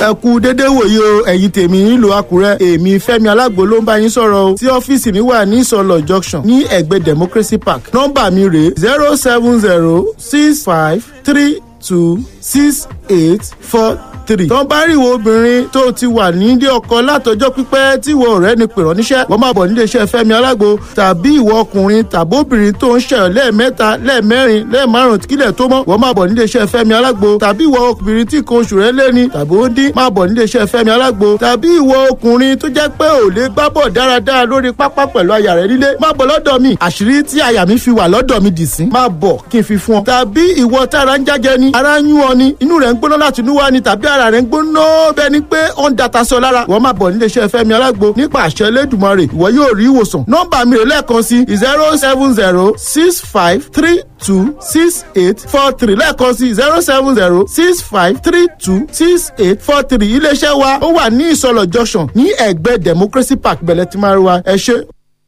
ẹ kú dédé wòye o ẹ̀yin tèmi nílùú àkúrẹ́ èmi fẹ́mi alágbo ló ń bá yín sọ̀rọ̀ o tí ọ́fíìsì mi wà ní ìsọlọ̀ junction ní ẹ̀gbẹ́ democracy park nọ́mbà mi rèé zero seven zero six five three two six eight four three. tó ń bá rí ìwọ obìnrin tó ti wà nílé ọkọ látọjọ́ pípẹ́ tí ìwọ ọ̀rẹ́ ni pèrọ níṣẹ́ wọn máa bọ̀ nílé iṣẹ́ fẹ́mi alágbo tàbí ìwọ ọkùnrin tàbí obìnrin tó ń ṣẹyọ lẹ́ẹ̀mẹ́ta lẹ́ẹ̀mẹ́rin lẹ́ẹ̀márùn kílẹ̀ tó mọ́ wọn máa bọ̀ nílé iṣẹ́ fẹ́mi alágbo tàbí ìwọ obìnrin tí nǹkan oṣù rẹ̀ lẹ́ni tàbí ó dín máa bọ̀ nílé iṣẹ́ fẹ́mi alágbo tàbí ìwọ ọkùnrin tó jẹ́ pé ò lè gbá bọ̀ dáradára lórí pápá pẹ̀lú aya rẹ̀ nílé máa bọ̀ lọ́dọ̀ mi àṣírí tí aya mi fi wà lọ́dọ̀ mi dì sí máa bọ̀ kí n fi fún ọ tàbí ìwọ tára ń jájẹ ni ara ń yún ọ ni inú rẹ̀ ń gbóná láti inú wá ni tàbí ara rẹ̀ ń gbóná bẹ́ẹ̀ ni pé ó ń data sọ lára wọ́n máa bọ̀ nílé iṣẹ́ fẹ́mi alágbo nípa àṣẹ elédùnmarè ìwọ yóò rí ìwòsàn nọ́mbà mi rè lẹ́ẹ̀kan sí zero seven zero six five three two six eight four three lẹ́ẹ̀kan sí zero seven zero six five three two six eight four three iléeṣẹ́ wa ó wà ní ìsọlọ̀ junction ní ẹ̀gbẹ́ democracy park bẹ̀lẹ̀ tí máa rí wa ẹ ṣe.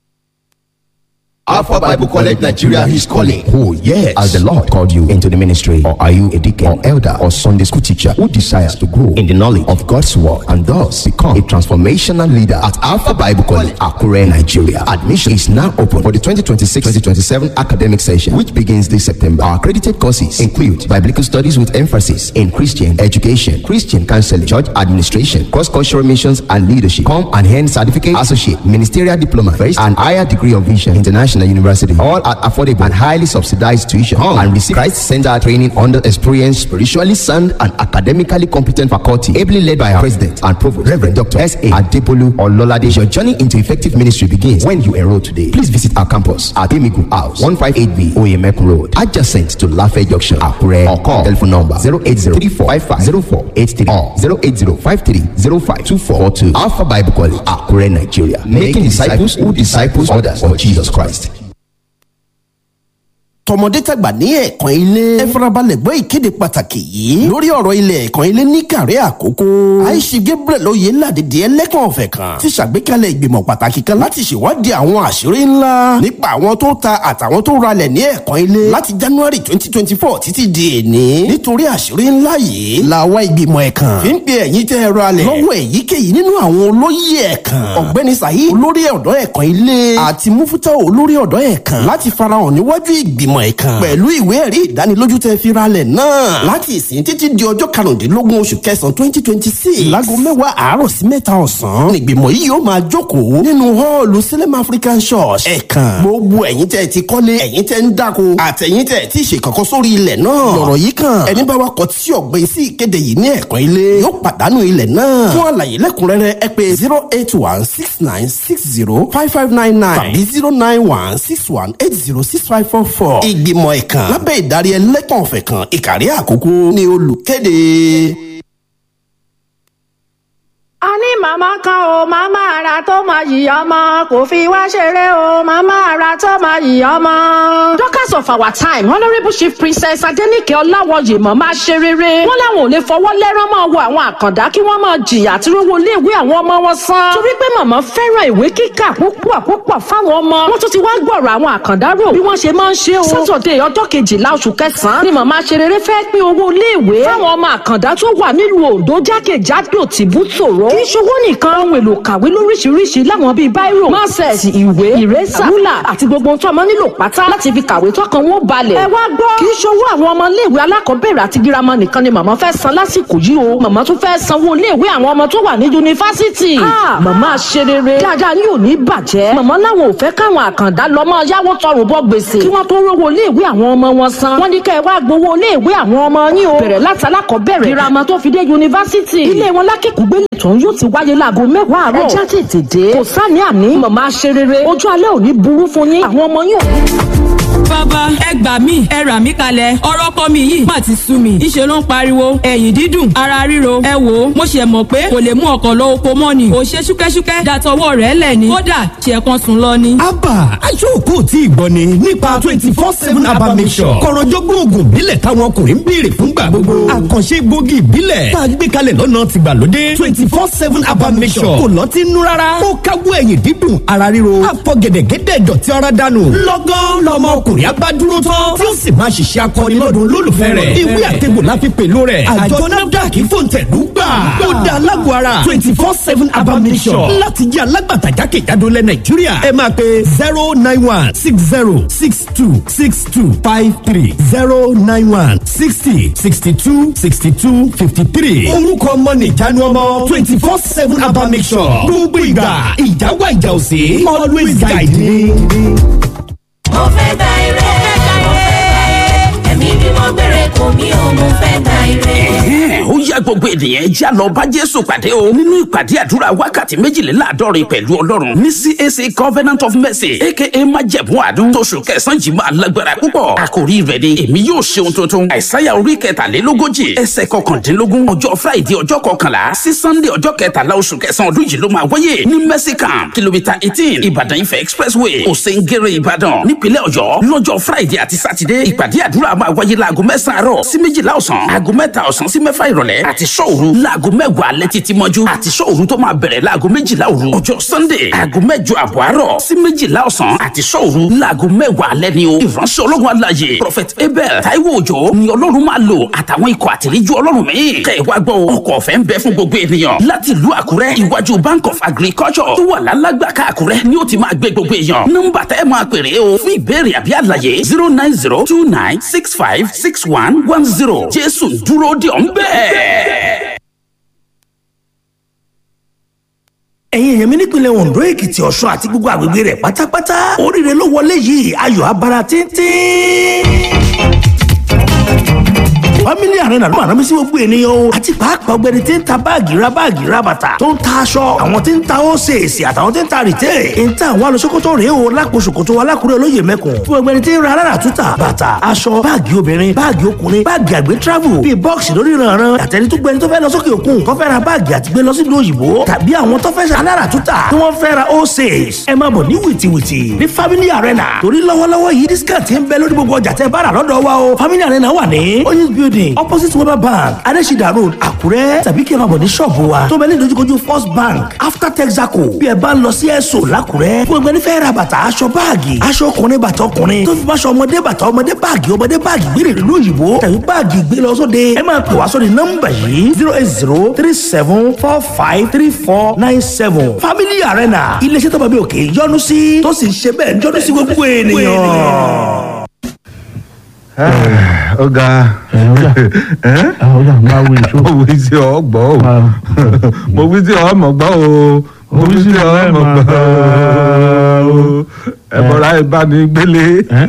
Alpha Bible College Nigeria is calling. Oh, yes. As the Lord called you into the ministry, or are you a deacon, or elder, or Sunday school teacher who desires to grow in the knowledge of God's word and thus become a transformational leader at Alpha Bible College, Akure, Nigeria? Admission is now open for the 2026-2027 academic session, which begins this September. Our accredited courses include biblical studies with emphasis in Christian education, Christian counseling, church administration, cross-cultural missions, and leadership. Come and earn certificate, associate, ministerial diploma, first and higher degree of vision, international university, all at affordable and highly subsidized tuition. Come and receive Christ Center training under experienced, spiritually sound, and academically competent faculty, ably led by our president and provost, Reverend Dr. S.A. Adepolu Ololade. Your journey into effective ministry begins when you enroll today. Please visit our campus at Emigu House, 158B, Oyemekun Road, adjacent to Lafayette Junction, Akure, or call telephone number 080-3455-0483 or 080-5305-2442. Alpha Bible College, Akure, Nigeria. Making disciples who disciples others for Jesus Christ. tọmọdé tàgbà ní ẹ̀kan ilé. ẹ farabalẹ̀ gbọ́ ìkéde pàtàkì yìí lórí ọ̀rọ̀ ilẹ̀ ẹ̀kan ilé ní kàrí àkókò. àìsí gabriel oyè ládìdí ẹlẹ́kàn ọ̀fẹ́ kan ti ṣàgbékalẹ̀ ìgbìmọ̀ pàtàkì kan láti ṣèwádìí àwọn àṣírí ńlá nípa àwọn tó ta àtàwọn tó ralẹ̀ ní ẹ̀kan ilé láti january twenty twenty four títí di èní. nítorí àṣírí ńlá yìí làwa ìgbìmọ̀ ẹ̀kan fi ń pe ẹ̀yin tẹ́ ẹ ralẹ̀ lọ́wọ́ èyíkéyìí nínú àwọn olóyè ẹ̀kan ọ̀gbẹ́ni saheed olórí ọ̀dọ́ ẹ̀kan ilé àti mufutau olórí ọ̀dọ́ ẹ̀kan láti farahàn níwájú ìgbìmọ̀ ẹ̀kan pẹ̀lú ìwé ẹ̀rí ìdánilójú tẹ́ fi ralẹ̀ náà láti ìsìn títí di ọjọ́ karùndínlógún oṣù kẹsàn-án twenty twenty six láago mẹ́wàá àárọ̀ sí mẹ́ta ọ̀sán nígbìmọ̀ yìí yóò máa jókòó nínú họ́ọ̀lù Salem African Church ẹ̀kan gbogbo ẹ̀yin tẹ́ ti kọ́lé ẹ̀yin tẹ́ ń dáko àtẹ̀yin tẹ́ ti ṣe kankan sórí ilẹ̀ náà lọ̀rọ̀ yìí kan ẹni bá wa kọ tí ọ̀gbìn sí ìkéde yìí ní ẹ̀kan ilé yóò pàdánù ilẹ̀ náà fún àlàyé lẹ́kùnrẹ́rẹ́ ẹ pè zero eight one six nine six zero five five nine nine tàbí zero nine one six one eight zero six five four four ìgbìmọ̀ ẹ̀kan lábẹ́ ìdarí ẹlẹ́kàn ọ̀fẹ́ kan ìkàrí àkókò ní olùkéde. a ní màmá kan o màmá ara tó máa yìí ọmọ kò fi wá ṣeré o màmá ara tó máa yìí ọmọ. Dorcas of our time honourable chief princess Adenike Ọláwọyè mọ̀ máa ṣe rere. wọ́n láwọn ò lè fọwọ́ lẹ́rán máa wo àwọn àkàndá kí wọ́n máa jìyà tí rówó iléèwé àwọn ọmọ wọn san. torí pé màmá fẹ́ràn ìwé kíkà púpọ̀ púpọ̀ fáwọn ọmọ. wọ́n tún ti wá gbọ̀rọ̀ àwọn àkàndá rò bí wọ́n ṣe máa ń ṣe o. sátọ̀dẹ̀ ọjọ́ kejìlá oṣù kẹsàn-án ni màmá ṣe rere fẹ́ pín owó iléèwé fáwọn ọmọ àkàndá tó wà nílùú Oǹdó jákèjádò tìbútòrò kì í ṣowó nìkan ohun èlò kàwé lóríṣiríṣi láwọn bíi báírò máṣẹ̀sì ìwé ìrẹ́sà rúlà àti gbogbo ohun tó ọmọ nílò pátá láti fi kàwé tọkàn wọn balẹ̀. ẹ wá gbọ́ kì í ṣowó àwọn ọmọ iléèwé alákọ̀ọ́bẹ̀rẹ̀ àti girama nìkan ni màmá fẹ́ san lásìkò yìí o màmá tún fẹ́ sanwó iléèwé àwọn ọmọ tó wà ní yunifásitì. màmá ṣe rere dáadáa ní òní bàjẹ́ màmá láwọn ò fẹ́ káwọn àkàndá lọ mọ yáwó tọrùn bọ́ gbèsè kí wọ́n tó rówó iléèwé àwọn ọmọ wọn san. wọ́n ní kẹ́ ẹ wá gbowó iléèwé àwọn ọmọ yín o bẹ̀rẹ̀ láti alákọ̀ọ́bẹ̀rẹ̀ girama tó fi dé yunifásitì ilé wọn lákìkúgbélé tó ń yóò ti wáyé láago mẹ́wàá àárọ̀. ẹ já tètè dé. kò sáni àní màmá ṣe rere ojú alẹ́ ò ní burú fún yín àwọn ọmọ yín ò ní. bàbá ẹ gbà mí ẹ rà mí kalẹ̀ ọ̀rọ̀ ọkọ mi yìí má ti sú mi ìṣe ló ń pariwo ẹ̀yìn dídùn ara ríro ẹ wò ó mo ṣe mọ̀ pé kò lè mú ọkọ̀ lọ oko mọ́ ni ò ṣe ṣúkẹ́ṣúkẹ́ dàtọwọ́ rẹ̀ lẹ̀ ni kódà ṣe kan sùn lọ ni. abba aṣọ́kò tí ìgbọ́ ni nípa twenty four seven abba mission kọ̀rọ̀jọ́gbọ́n oògùn ìbílẹ̀ táwọn ọkùnrin ń béèrè fúngbà gbogbo àkànṣe gbòógì ìbílẹ̀ tá a gbé kalẹ̀ lọ́nà tìgbàlódé twenty four seven abba mission kò lọ́tí nú rárá ó káwọ́ ẹ̀yìn dídùn ara ríro àfọ̀gẹ̀dẹ̀gẹ̀dẹ̀ dọ̀tí ara dànù lọ́gán lọ́mọ ọkùnrin ọkùnrin abádúró tán tí ó sì máa ṣiṣẹ́ akọni lọ́dún olólùfẹ́ rẹ̀ ìwé àtẹ̀gbò la fi pèlò rẹ̀ àjọ nafdac fòǹtẹ̀lú gbà ó dá alágọ̀ ara twenty four seven abamisọ̀ láti jẹ́ alágbàtà jákèjádò lẹ̀ nàìjíríà ẹ máa pe zero nine one six zero six two six two five three zero nine one sixty sixty two sixty two fifty three orúkọ ọmọ nìjánu ọmọ twenty four seven abamisọ̀ gbogbo ìgbà ìjáwá ìjà òsè always guide me. mo fẹ́ gba ire mo fẹ́ gba ire ẹ̀mí bí mo gbére kò mí o mo fẹ́ gba ire. ó yá gbogbo ènìyàn já lọ bá jésù pàdé o nínú ìpàdé àdúrà wákàtí méjìléláàádọ́rin pẹ̀lú ọlọ́run ní cac covenant of mercy aka májẹ̀mú àánú tóṣù kẹsàn-án yìí máa lágbára púpọ̀ àkòrí rẹ̀ ni èmi yóò ṣe ohun tuntun àìsáyà orí kẹtàlélógójì ẹsẹ̀ kọkàndínlógún ọjọ́ friday ọjọ́ kọkànlá sí sunday ọjọ́ kẹtàlá oṣù kẹsàn-án ọdún yìí ló máa wáyé ní mercy camp kìlómítà eighteen ìbàdàn ifẹ̀ expressway òsèǹgẹ̀rẹ̀ ìbàdàn nípínlẹ̀ ọ̀yọ́ lọ́jọ́ friday àti saturday ìpàdé àdúrà máa wáyé láago mẹ́sàn-án àárọ̀ sí méjìlá ọ̀sán aago mẹ́ta ọ̀sán sí mẹ́fà ìrọ̀lẹ́ àti sọ́ọ̀rù láago mẹ́wàá alẹ́ títí mọ́jú àti sọ́ọ̀rù tó máa bẹ̀rẹ̀ láago méjìlá òru ọjọ́ sunday aago mẹ́jọ àbọ̀ àárọ̀ sí méjìlá ọ̀sán àti sọ́ọ̀rù láago mẹ́wàá alẹ́ ni o ìránṣẹ́ ọlọ́run aláyè prophet abel taiwo òjò ni ọlọ́run máa lò àtàwọn ikọ̀ àtìlẹ́jú ọlọ́run míì kẹ́ ẹ wá gbọ́ ọkọ̀ ọ̀fẹ́ ń bẹ fún gbogbo ènìyàn láti ìlú àkúrẹ́ iwájú bank of agriculture tó wà lálágbàká àkúrẹ́ ni ó ti máa gbé gbogbo èèyàn nọ́mbà tẹ́ ẹ máa pèrè o fún ìbéèrè àbí àlàyé zero nine zero two nine six five six one one zero jésù dúró de ọ̀ ń bẹ́ẹ̀. ẹ̀yin èèyàn mi nípìnlẹ̀ ondo èkìtì ọ̀ṣun àti gbogbo àgbègbè rẹ̀ pátápátá oríire ló wọlé yìí ayọ̀ abara tíntín family arena ló máa rán mi sí gbogbo ènìyàn o àti pàápàá ọgbẹni tí ń ta báàgì ra báàgì ra bàtà tó ń ta aṣọ àwọn tí ń ta ósèèsì àtàwọn tí ń ta rìtẹ́ ń ta àwọn alùsókòtò rèé o lápò ṣòkòtò alákùrẹ́ olóyè mẹ́kùn fún ọgbẹni tí ń ra alára túta bàtà aṣọ báàgì obìnrin báàgì ọkùnrin báàgì àgbẹ̀ travel bíi bọ́ọ̀sì lórí ìrànràn àtẹni tó gbẹni tó fẹ́ lọ sókè òkun tó fẹ́ ra báàgì àti gbé lọ sílùú òyìnbó tàbí àwọn tó fẹ́ alára túta tí wọ́n fẹ́ ra ósèès ẹ máa bọ̀ ní wìtìwìtì ní family arena torí lọ́wọ́lọ́wọ́ yìí discount ń bẹ lórí gbogbo ọjà tẹ́ bá rà lọ́dọ̀ wa o family arena wà ní oyinz building opposite weber bank adesida road àkúrẹ́ tàbí kí ẹ máa bọ̀ ní ṣọ́ọ̀bù wa tó bẹ ní ìdojúkojú first bank after texaco bí ẹ bá ń lọ sí ẹ̀sọ́ làkúrẹ́ fún ẹgbẹ́ nífẹ̀ẹ́ ra bàtà aṣọ báàgì aṣọ ọkùnrin bàtà ọkùnrin tó fi máṣọ ọmọdé bàtà ọmọdé báàgì ọmọdé báàgì gbére ìlú òyìnbó tàbí báàgì gbé lọ sóde ẹ máa pè wá sórí nọ́mbà yìí zero eight zero three seven four five three four nine seven family arena iléeṣẹ́ tó bá bí òkè yọ́nú sí tó sì ń ṣe bẹ́ẹ̀ yọ́nú sí gbogbo ènìyàn ọ̀gá ọ̀gá máa wo ìṣó. mo wí sí ọ gbọ́ o mo wí sí ọ mọ̀ gbọ́ o mo wí sí ọ mọ̀ gbọ́ o ẹ bọ̀rọ̀ ayé bá ní gbélé.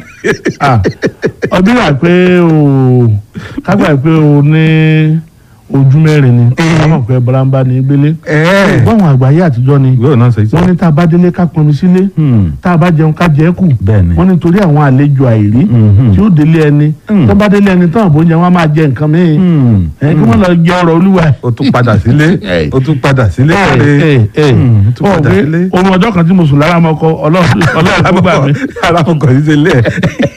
ọdún yà pé o kágbà pé o ní ojú mẹ́rin ni káwọn pé bọ́lámbá ní gbélé. báwọn àgbáyé àtijọ́ ni wọ́n ní tá a bá délé ká pọnmi sílé tá a bá jẹun ká jẹ́ kù wọ́n ní torí àwọn àlejò àìrí tí ó délé ẹni tó bá délé ẹni tán àbójẹ wọn á máa jẹ nǹkan míì ẹ kí wọ́n lọ jẹ ọ̀rọ̀ olúwa. o tún padà sílé o tún padà sílé ẹ o tún padà sílé. ohun ọjọ́ kan tí mo sùn lára mọ́kọ ọlọ́run ló gbà mí. ara mọ́kọ yìí ṣe lé ẹ̀.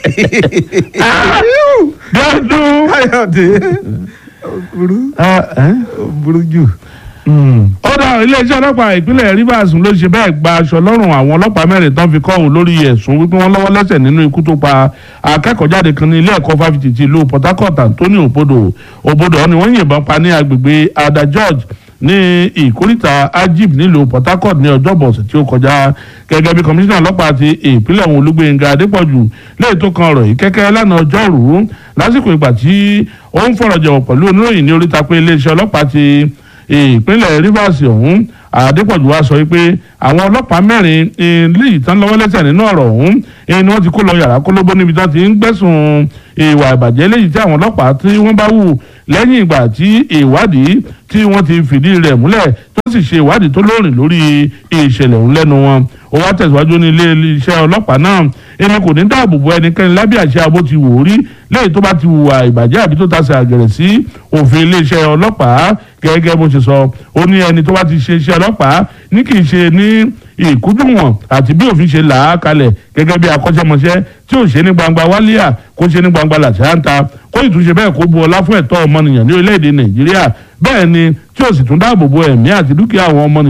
dọ́dún. káyọ̀dé burú burú jù. ó dá iléeṣẹ́ ọlọ́pàá ìpínlẹ̀ rivers ló ṣe bẹ́ẹ̀ gba aṣọ lọ́rùn àwọn ọlọ́pàá mẹ́rin tán fi kọ́hún lórí ẹ̀sùn wípé wọ́n lọ́wọ́ lẹ́sẹ̀ nínú ikú tó pa akẹ́kọ̀ọ́jáde kan ní ilé ẹ̀kọ́ fáfitì ti ìlú port harcourt anthony obodo obodo ni wọ́n yìnbọn pa ní agbègbè ada george ní ìkórìtà ajib nílùú port harcourt ní ọjọ́bọ̀ ọ̀sẹ̀ tí ó kọjá gẹ́gẹ́ bí kọmíṣánná ọlọ́pàá ti ìpínlẹ̀ ọ̀hún olúgbénga adépọ̀jù lẹ́yìn tó kan ọ̀rọ̀ yìí kẹ́kẹ́ lánàá ọjọ́rùú lásìkò ìgbà tí ó ń fọ̀rọ̀ jẹ̀wọ̀ pẹ̀lú oníròyìn ní oríta pé iléeṣẹ́ ọlọ́pàá ti ìpínlẹ̀ rivers ọ̀hún adépọ̀jù wa sọ pé àwọn ọlọ́pàá mẹ́rin léyìí tán lọ́wọ́ lẹ́sẹ̀ nínú ọ̀rọ̀ ọ̀hún ni wọ́n ti kó lọ yàrá kólóbó níbi tí wọ́n ti ń gbẹ̀sùn ìwà ìbàjẹ́ léyìí tí àwọn ọlọ́pàá tí wọ́n bá wù lẹ́yìn ìgbà tí ìwádìí tí wọ́n ti fìdí rẹ̀ múlẹ̀ tó sì ṣe ìwádìí tó lóòrìn lórí ìṣẹ̀lẹ̀ ọ̀hún lẹ́nu wọn ó wá tẹ̀síwájú ní ilé iṣẹ́ ọlọ́pàá náà ẹni kò ní dáàbò bo ẹnikẹ́ni lábẹ́ àṣẹ abó ti wò ó rí lẹ́yìn tó bá ti hùwà ìbàjẹ́ àbí tó tasẹ̀ àgẹ̀rẹ̀ sí òfin iléeṣẹ́ ọlọ́pàá gẹ́gẹ́ bó ṣe sọ ó ní ẹni tó bá ti ṣe iṣẹ́ ọlọ́pàá ní kì í ṣe ní ìkúdùnwọ̀n àti bí òfin ṣe là á kalẹ̀ gẹ́gẹ́ bí akọ́ṣẹ́mọṣẹ́ tí ò ṣe ní gbangba wálíà kó ṣe ní gbangba làṣáńtà kó ìtúnṣe bẹ́ẹ̀ kó bu ọlá fún ẹ̀tọ́ ọmọnìyàn ní orílẹ̀-èdè nàìjíríà bẹ́ẹ̀ ni tí ò sì tún dáàbò bo ẹ̀mí àti dúkìá àwọn ọmọnìyàn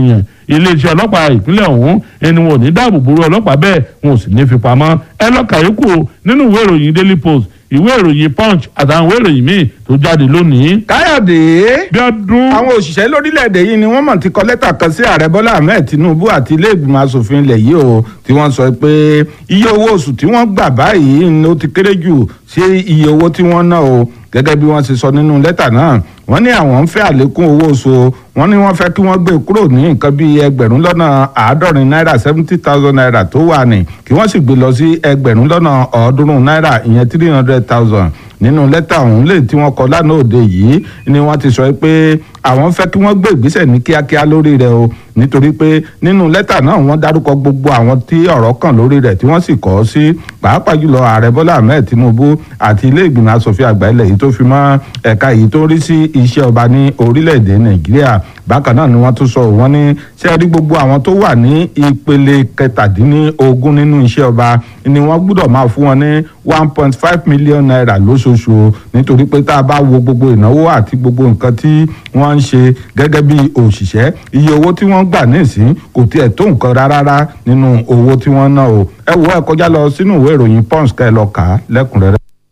iléeṣẹ́ ọlọ́pàá ìpínlẹ̀ ọ̀hún ẹni wọn ò ní dáàbò bòrò ọlọ́pàá bẹ́ẹ̀ wọn ò sì ní fi pamọ́ ẹ lọ́ka yòókù nínú ìwé ìròyìn daily post ìwé ìròyìn punch àtàwọn ìwé ìròyìn míì tó jáde lónìí. káyọ̀dé bí ọdún. àwọn òṣìṣẹ́ lórílẹ̀‐èdè yìí ni wọ́n mọ̀ ti kọ lẹ́tà kan sí ààrẹ bọ́lá ahmed tinubu àti ilé ìgbìmọ̀ asòfin ilẹ̀ yìí o tí wọ́n sọ pé iye owó oṣù tí wọ́n gbà báyìí ni ó ti kéré jù sí iye owó tí wọ́n ná o gẹ́gẹ́ bí wọ́n ṣe sọ nínú lẹ́tà náà wọ́n ní àwọn ń fẹ́ àlékún owó oṣù wọ́n ní wọ́n fẹ́ kí wọ́n gbé kúrò ní nǹkan bíi ẹgbẹ̀rún lọ́nà àádọ́rin náírà seventy thousand naira tó wà ní kí wọ́n sì gbé lọ sí ẹgbẹ̀rún lọ́nà ọ̀ọ́dúnrún náírà ìyẹn three hundred thousand nínú lẹ́tà ọ̀hún lè tí wọ́n kọ lánàá òde yìí ni wọ́n ti sọ pé àwọn fẹ́ kí wọ́n gbé ìgbésẹ̀ ní kíákíá lórí rẹ̀ o nítorí pé nínú lẹ́tà náà wọ́n dárúkọ gbogbo àwọn tí ọ̀rọ̀ kàn lórí rẹ̀ tí wọ́n sì kọ́ sí pàápàá jùlọ ààrẹ bọ́lá ahmed tinubu àti ilé ìgbìmọ̀ asòfin àgbà ilẹ̀ yìí tó fi mọ́ ẹ̀ka yìí tó rí sí iṣẹ́ ọba ní orílẹ̀-èdè nàìjíríà bákan náà ni wọ́n tún sọ wọ́n ní ṣé rí gbogbo àwọn tó wà ní ìpele kẹtàdínlógún nínú iṣẹ́ ọba ni wọ́n gbúdọ̀ máa fún wọn ní one point five million naira lóṣooṣù nítorí pé tá a bá wo gbogbo ìnáwó àti gbogbo nǹkan tí wọ́n ń ṣe gẹ́gẹ́ bí òṣìṣẹ́ iye owó tí wọ́n gbà nísìn kò tiẹ̀ tó nǹkan rárá nínú owó tí wọ́n ná o ẹ wo ẹ kọjá lọ sínú ìwé ìròyìn pons kẹ́ ẹ lọ kà á lẹ́kùnrẹ́rẹ́.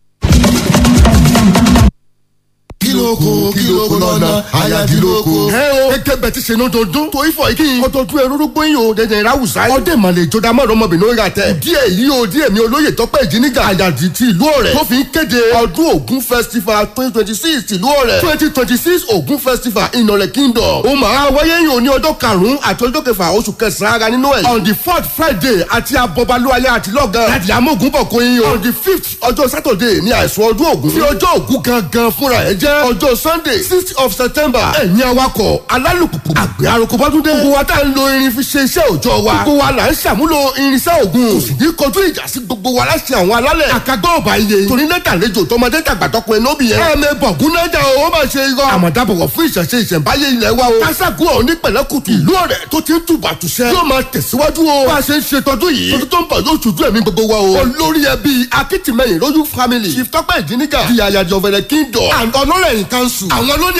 kílókò kílókò lọ́nà ayadilóko. ẹ o eke bẹ ti ṣe ní ọdọọdún tó ifọ̀ yìí ọdọọdún ẹrúrú gbóyin o dẹdẹ ìráwùsá. ọdẹ ìmàlẹ̀ ìjọba mọ̀rọ̀ ọmọbìnrin orí àtẹ. díẹ̀ yìí o díẹ̀ mi olóyè tọ́pẹ́ ìjíniga àyàdì ti ìlú ọ̀rẹ́. tó fi ń kéde ọdún ògún festival twenty twenty six ìlú ọ̀rẹ́. twenty twenty six ògún festival ìnọ̀rẹ̀ kingdom. ó máa wáyé yìí o ní ọjọ́ karùn-ún àti ọjọ́ kẹfà oṣù kẹsàn-án ara nínú ẹ̀. on the fourth friday àti abọ́balúwalẹ̀ àti lọ́gán. láti amógun bọ̀ kó yín o. on the fifth ọjọ́ saturday ní àìsùn ọdún ògún. fi ọjọ́ ògún gangan fúnra ẹ̀ jẹ́ ọjọ́ sunday sixth of september ẹ̀yin awakọ̀ alálùpùpù àgbẹ̀ aroko bọ́dúndé gbogbo wa tá à ń lo irin fi ṣe iṣẹ́ òòjọ́ wa gbogbo wa là ń ṣàmúlò irinṣẹ́ ògùn kò sì ní kọjú ìjà sí gbogbo wa láti àwọn alálẹ̀ àkàgbọ́ ọ̀bà iye torí lẹ́tà lẹ́jọ́ tọmọdé tàgbà tọkùnrin lóbì yẹn ẹ̀ẹ́mẹ bọ̀gún nájà o ó máa ṣe irọ́ àmọ̀dábọ̀wọ̀ fún ìṣẹ̀ṣe ìṣẹ̀ǹbáyé ilẹ̀ wa o kásákù ọ̀ ní pẹ̀lẹ́kùtù ìlú ọ̀rẹ́ tó ti ń tùbà tùṣẹ́ yóò máa tẹ̀síwájú o bá a ṣe ń ṣe tọdún yìí tọdún tó ń bọ̀ yóò ṣojú ẹ̀mí gbogbo wa o olórí ẹbí akitimeyin lójú family chief tọ́pẹ́ ìdínígà di àyàjọ fẹ̀rẹ̀ kingdom and honorary council àwọn ló